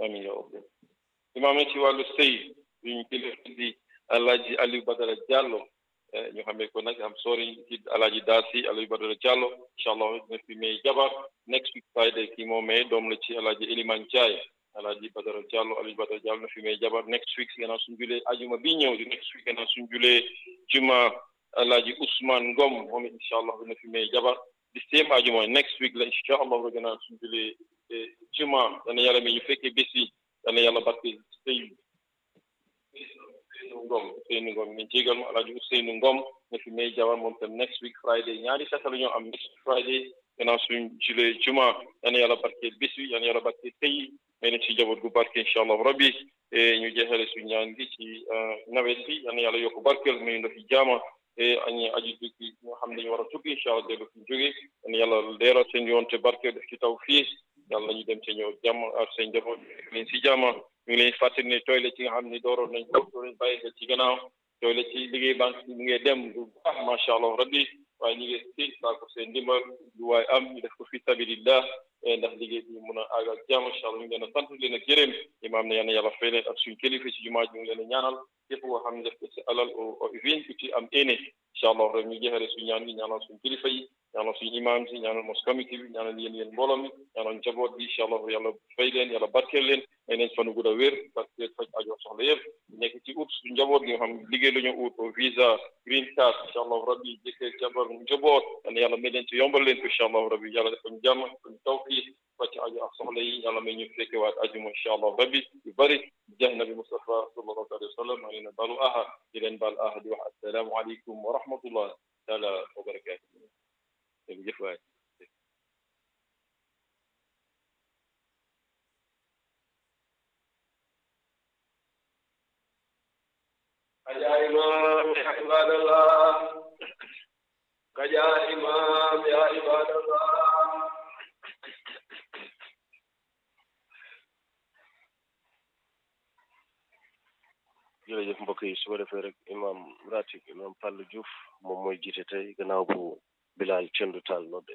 amin ya rabbi imaam ci wàllu sëy yuñ kilifa di alaaji Aliou Badara Diallo ñu xamee ko nag am sori ci alaaji Daasi Aliou Badara Diallo incha allah dina fi may jabar next week Friday kii moo may doom la ci alaaji Eliman Ndiaye alaaji Badara Diallo Aliou Badara Diallo na fi may jabar next week gannaaw suñ julee ajuma bi ñëw di next week gannaaw suñ julee juma alaaji Ousmane Ngom moom it incha allah dina fi may jabar di same ajuma next week la incha allah gannaaw suñ julee juma dana yàlla mi ñu fekkee bés yi dana yàlla barke sëy Ousseynou Ngom Ousseynou Ngom ñu jégal ma alaaji Ousseynou Ngom na fi may jabar moom tam next week Friday ñaari tasa la ñoo am next week Friday gannaaw suñ julee juma dana yàlla barke bés yi dana yàlla barke sëy may na ci jaboot gu barke incha allah rabbi ñu jeexale suñ ñaan gi ci nawet bi yal na yàlla yokk barkeel may ndox yi jaama añi aji tukki ñoo xam ne dañu war a tukki incha allah dellu fi jóge yal na yàlla leeral seen yoon te barkeel def ci taw fii yàlla ñu dem te ñëw jàmm ak seen njaboot leen si jaama ñu ngi leen fàttali ne toile ci nga xam ne dooroon nañ taw doo leen bàyyi xel ci gannaaw toile ci liggéey banque bi mu ngi dem bu baax macha allah rabbi waaye ñu ngi si saako seen ndimbal lu waaye am ñu def ko fi sabilillah ndax liggéey bi mun a àgg ak jàmm incha allah ñu ngi leen a sant leen a gërëm imaam ne yal na yàlla fay leen ak suñ kilifa ci jumaa ji ñu ngi leen a ñaanal képp koo xam ne def ko si alal o vin ku ci am éene incha allah rek ñu jeexale suñ ñaan gi ñaanal suñ kilifa yi ñaanal suñ imaam si ñaanal mos comité bi ñaanal yéen yéen mbooloo mi ñaanal njaboot bi incha allah yàlla fay leen yàlla barkeel leen may leen fanu gudd a wér barkeel faj ajo soxla yëpp nekk ci ut su njaboot gi nga xam liggéey la ñu ut au visa green card incha allah rabbi jëkkër jabar njaboot yal na yàlla may leen ci yombal leen ko incha allah rabbi yàlla def ñu jàmm ñu tawfiq faj ajo ak soxla yi yàlla may ñu fekke waat ajuma incha allah rabbi yu bëri jaay nabi Mustafa sallallahu alayhi wa sallam maa ngi leen balu aha di leen baal aha di wax assalaamu aleykum wa rahmatullah taala wa barakatuh jërëjëf waay يا إمام يا عباد الله يا إمام يا عباد الله jërëjëf mbokk yi su ko defee rek imam ratib imam Fallou Diouf moom mooy jiite tey gannaaw bu Bilal Cendu Taal nodde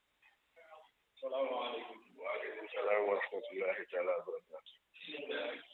السلام عليكم waaleykum salaam wa rahmatullahi taala wa barakatu